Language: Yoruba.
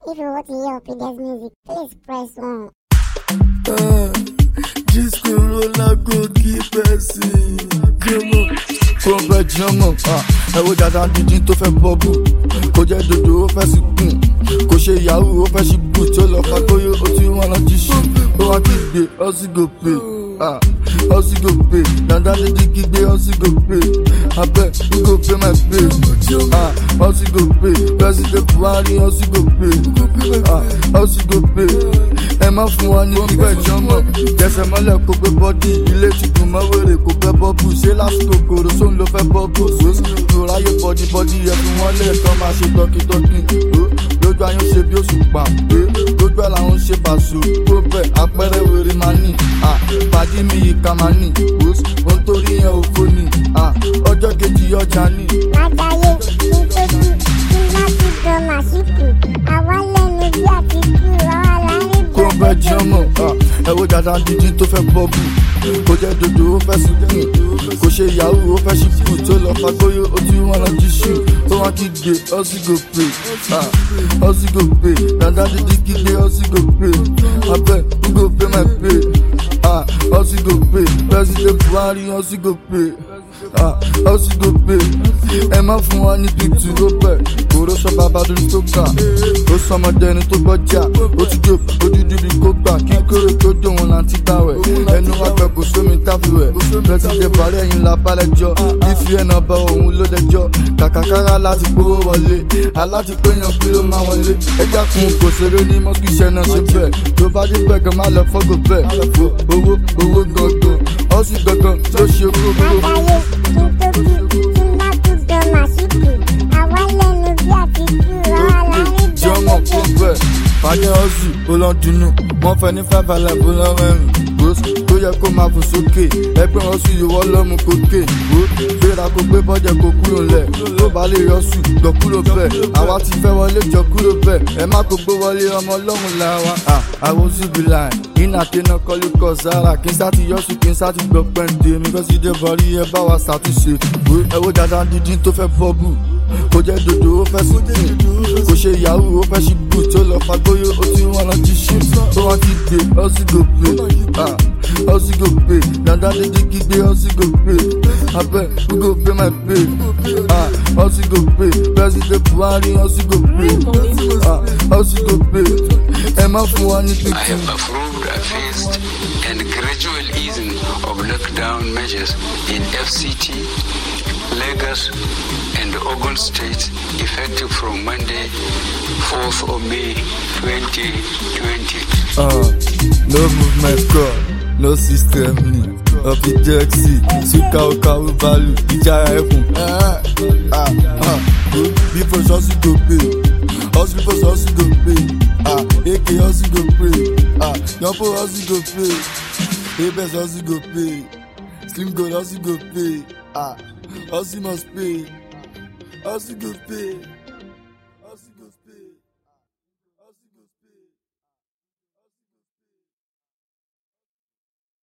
If you want to hear Opinions music, please press 1. Disco roller go keep person. Jọmọ. Kó bẹ jọmọ. Ẹ wo dada dídín tó fẹ́ bọ́bù. Kò jẹ́ dodo ó fẹ́ sí kùn. Kò ṣe yahoo ó fẹ́ sí bù tí ó lọ fa gbóyè ó ti wọn lọ jí ṣù. Ó wá kígbe ọsí go pay. Ọsí go pay. Dada dídín kígbe ọsí go pay. Abẹ́ who go pay my pay. Ọsí go pay. President Buhari ọsí go pay. Ọsí go pay. Ẹ má fún wa ní kíkọ́ ìjọmọ̀. Jẹsẹ̀ mọ́lẹ̀ kó gbé bọ́dì. Ilé ti dùn mọ́ wèrè kó fẹ́ bọ́bù. Ṣé lásìkò kòrò sóun ló fẹ́ bọ́bù? Lò ráyè bọ́dì bọ́dì yẹ fún wọn lè tán máa ṣe tọkítọkí. Lójú ayé ń ṣe bí oṣù pa. Lójú ẹ̀ làwọn ń ṣe pàṣọ. Tó bẹ̀ apẹ̀rẹ̀ wèrè máa ní. Pàdí mi yìí ká máa ní. Ohun tó rí yẹn ò fó ni. Ọjọ́ kejì ọjà ní. Lágbàáyé, kí n tó kú, kí n bá ti dán màṣíkù. Àwa lẹ́nu bí àtìkù, àwa láàrin kó ń bẹ jọmọ ẹ wo dada dídín tó fẹ́ bọ́bù kò jẹ́ dodo ó fẹ́ sí kùn kò ṣe yahoo ó fẹ́ sí kù tó lọ fa gbóyè ó ti wọn lọ jí ṣù ó wọn kígbe ọsí go pay ọsí go pay dada dídín kígbe ọsí go pay abẹ who go pay my pay ọsí go pay president buhari ọsí go pay ọsí go pay ẹ má fún wa ní pìtù ó bẹ̀ kóró sọ bàbá dúró tó kà ó sọmọdé ẹni tó gbọ́jà ó ti jó ojújú bí kò gbà kí kórè tó jó wọn là ń ti gbàwẹ̀ ẹnu wa pẹ̀ kò sómi táfiwẹ̀ pẹ̀sìdẹ̀ buhari ẹ̀yìn la balẹ̀ jọ ìfi ẹ̀nà bá òun ló dẹjọ́ kàkàkàrà láti gbówó wọlé aláti péyàn kí ló máa wọlé ẹja kun kò ṣeré ní mọ́kíṣẹ́ náà ṣe bẹ́ẹ̀ tó bá dé bẹ́ẹ̀ kan má lọ fọ́gò bẹ́ẹ̀ owó owó gangan ọ̀sìn gangan ló ṣe kókó. Lágbàáyé, kí n tó kú, kí n bá ti dán màṣíkù. Àwa lẹ́nu bí àtìkù, àwa láàrin jọmọ kó bẹ fàjẹ ọsùn ó lọ dunu wọn fẹ ní five alive ó lọ rẹrìn gbòs tó yẹ kó máa fò sókè ẹgbẹ ọsùn ìwọ lọmú kókè gbó gbéra kó gbé bọjẹ kó kúrò lẹ tó bá lè yọsùn gbọ kúrò bẹ àwa ti fẹ wọlé jọ kúrò bẹ ẹ má kó gbé wọlé ọmọ ọlọrun là wa àwọn síbi láì iná kéna kọlu kọ sára kí n sá ti yọsùn kí n sá ti gbọ pẹ́ǹdé mi kọ́ sí dé bọ́rí ẹ bá wa ṣàtúnṣe ẹ wo dada dídín tó fẹ́ bọ́bù kò jẹ́ dodo ó fẹ́ sí kùn kò ṣe yahoo ó fẹ́ sí bù tó lọ fa gbóyè ó ti wọn lọ jí ṣù tó wọn ti gbé ọsí go pay ọsí go pay dada dídí kígbe ọsí go pay abẹ who go pay my pay ọsí go pay president buhari ọsí go pay ọsí go pay ẹ má fún wa ní I pípín. have approved a phased and gradual easing of lockdown measures in FCT, Lagos, and Ogun states effective from Monday, 4th of May 2020. Uh, no movement call, no system ni. Ọ̀fi jẹ́ksì, súkà ọkà ọ̀bàlù, ìjà ẹ̀kùn. Bí for ṣọ́ọ̀ṣì go pay, hustle for ṣọ́ọ̀ṣì go pay. AK hustle go pay, Yọ̀pọ̀ hustle go pay. Apex hustle go pay, Slim Gold hustle go pay. Hustle must pay, hustle go pay.